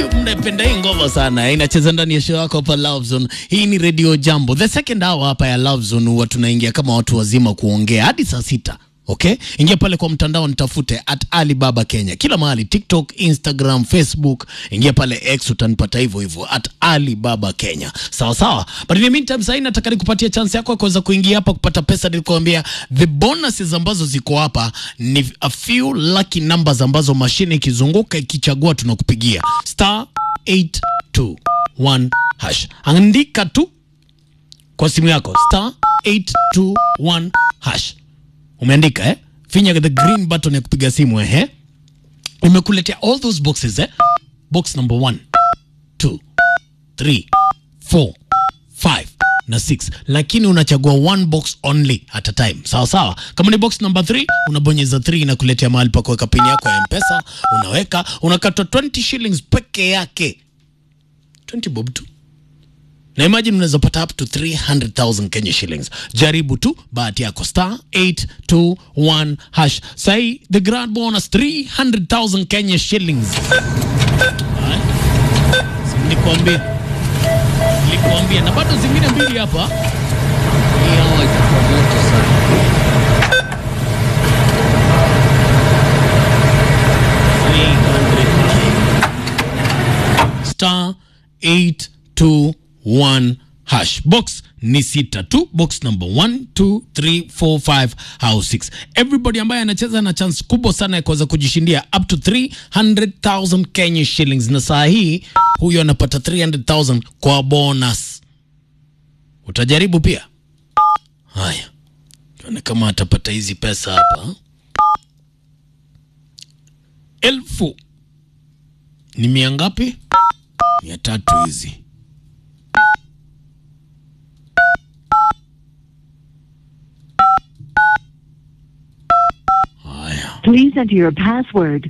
mnaipenda hii ngoma sana, inacheza ndani ya show yako hapa Love Zone. Hii ni Radio Jambo, the second hour hapa ya Love Zone, huwa tunaingia kama watu wazima kuongea hadi saa sita. Okay, ingia pale kwa mtandao nitafute at Alibaba Kenya kila mahali, TikTok, Instagram, Facebook. Ingia pale X utanipata hivyo hivyo at Alibaba Kenya, sawa sawa. But in the meantime, sasa nataka nikupatia chance yako ya kuweza kuingia hapa kupata pesa. Nilikwambia the bonuses ambazo ziko hapa ni a few lucky numbers ambazo mashine ikizunguka ikichagua tunakupigia star 821 hash. Andika tu kwa simu yako star 821 hash umeandika eh? Finya the green button ya kupiga simu eh? Umekuletea all those boxes eh? Box number 1 2 3 4 5 na 6, lakini unachagua one box only at a time. Sawa sawa. Kama ni box number 3 unabonyeza 3 inakuletea mahali pa kuweka pini yako ya M-Pesa, unaweka unakatwa 20 shillings peke yake, 20 bob tu na imagine unaweza pata up to 300,000 Kenya shillings. Jaribu tu bahati yako, star 821 hash. Sai the grand bonus 300,000 Kenya shillings. Haya. Si Nilikwambia, nilikwambia, na bado zingine mbili hapa. Hii hawa itakuwa moto sana. star 821 hash box ni sita tu box number 1 2 3 4 5 au 6 everybody ambaye anacheza na chance kubwa sana ya kuweza kujishindia up to 300000 Kenya shillings na saa hii huyo anapata 300000 kwa bonus utajaribu pia haya tuone kama atapata hizi pesa hapa elfu ni mia ngapi mia tatu hizi haya Please enter your password.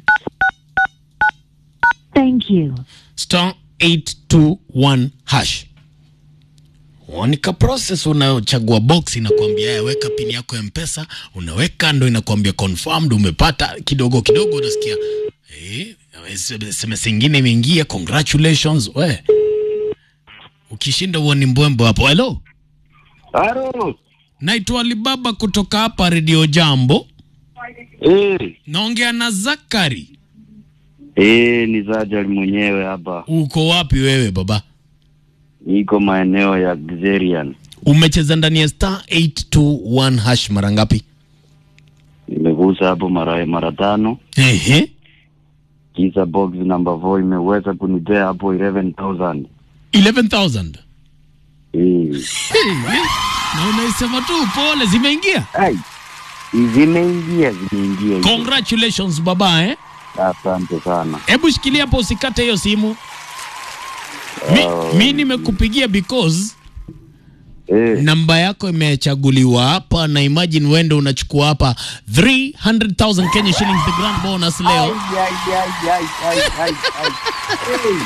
Thank you. star 821 hash wanika process unayochagua box inakwambia "Haya, weka pini yako ya mpesa unaweka ndo inakwambia confirmed umepata kidogo kidogo unasikia eh, sms ingine imeingia congratulations we ukishinda uoni mbwembo hapo hello Halo. naitwa alibaba kutoka hapa redio jambo Eh, naongea na zakari eh, ni Zajali mwenyewe hapa. uko wapi wewe baba Niko maeneo ya Xerian. umecheza ndani ya star 821 hash mara ngapi Nimegusa hapo mara mara tano. ehe Kisa box number 4 imeweza kunipea hapo 11000. 11000 Eh. na unaisema tu pole zimeingia Ai. Zimeingia, zimeingia. hizo. congratulations baba eh Asante sana. hebu shikilia hapo usikate hiyo simu mi, mi nimekupigia because Eh. namba yako imechaguliwa hapa na imagine wende unachukua hapa 300000 Kenya shillings the grand bonus leo Ai, ai, ai, ai, ai, ai, ai. Eh,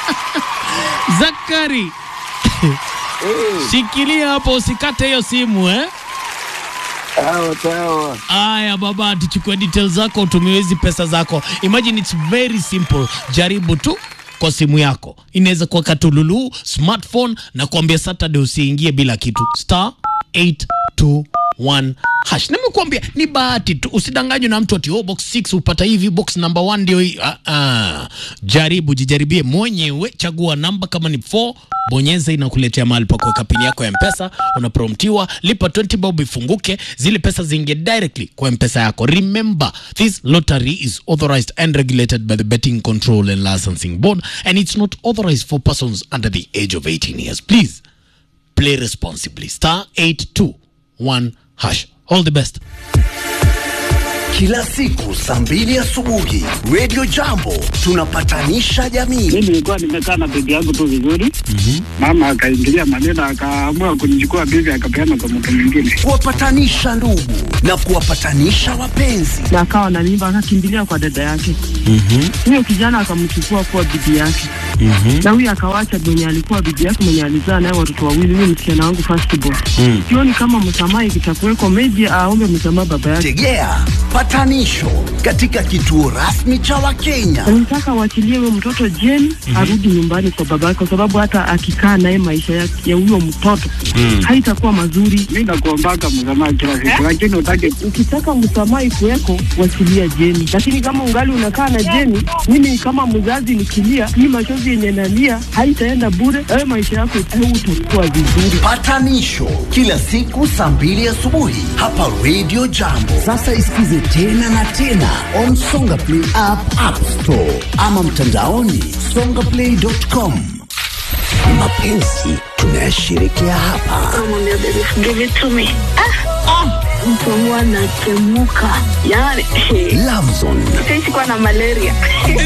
Zakari eh. shikilia hapo usikate hiyo simu eh Sawa, sawa. Aya baba, tuchukue details zako, utumie hizi pesa zako. Imagine it's very simple. Jaribu tu kwa simu yako, inaweza kuwa katululu smartphone, na kuambia Saturday usiingie bila kitu. Star 821 hash. Nimekuambia ni bahati tu, usidanganywe na mtu ati oh, box 6 upata hivi, box number 1 ndio hii. Ah, ah. Jaribu, jijaribie mwenyewe, chagua namba kama ni 4 bonyeza inakuletea mahali pa kuweka pini yako ya mpesa unapromptiwa lipa 20 bob ifunguke zile pesa ziingie directly kwa mpesa yako remember this lottery is authorized and regulated by the betting control and licensing board and it's not authorized for persons under the age of 18 years please play responsibly star 821 hash all the best Kila siku saa mbili asubuhi Radio Jambo tunapatanisha jamii. mi nilikuwa nimekaa na bibi yangu tu vizuri mama akaingilia maneno akaamua kunichukua bibi akapeana kwa mtu mwingine Kuwapatanisha ndugu na kuwapatanisha wapenzi. Na akawa na mimba akakimbilia kwa dada yake. Huyo kijana akamchukua kuwa bibi yake. na huyu akawacha mwenye alikuwa bibi yake mwenye alizaa naye watoto wawili, huyu msichana wangu first born. Sioni kama msamaha ikitakuweko, maybe aombe msamaha baba yake. Tegea patanisho katika kituo rasmi cha Wakenya. Nataka waachilie huyo mtoto Jane arudi nyumbani kwa baba yake, kwa sababu hata akikaa naye maisha ya ya huyo mtoto haitakuwa mazuri. Mi nakuombaka msamaha kila siku, lakini utake Ukitaka msamaha ikuweko, wachilia Jeni, lakini kama ungali unakaa na Jeni, mimi kama mzazi nikilia, hii machozi yenye nalia haitaenda bure. Wewe maisha yako utakuwa vizuri. Patanisho kila siku saa mbili asubuhi hapa Radio Jambo. Sasa isikize tena na tena on Songa Play app, App Store ama mtandaoni songaplay.com. Mapenzi tunayashirikia hapa. mtu wangu anatemuka yani Love Zone sikuwa na malaria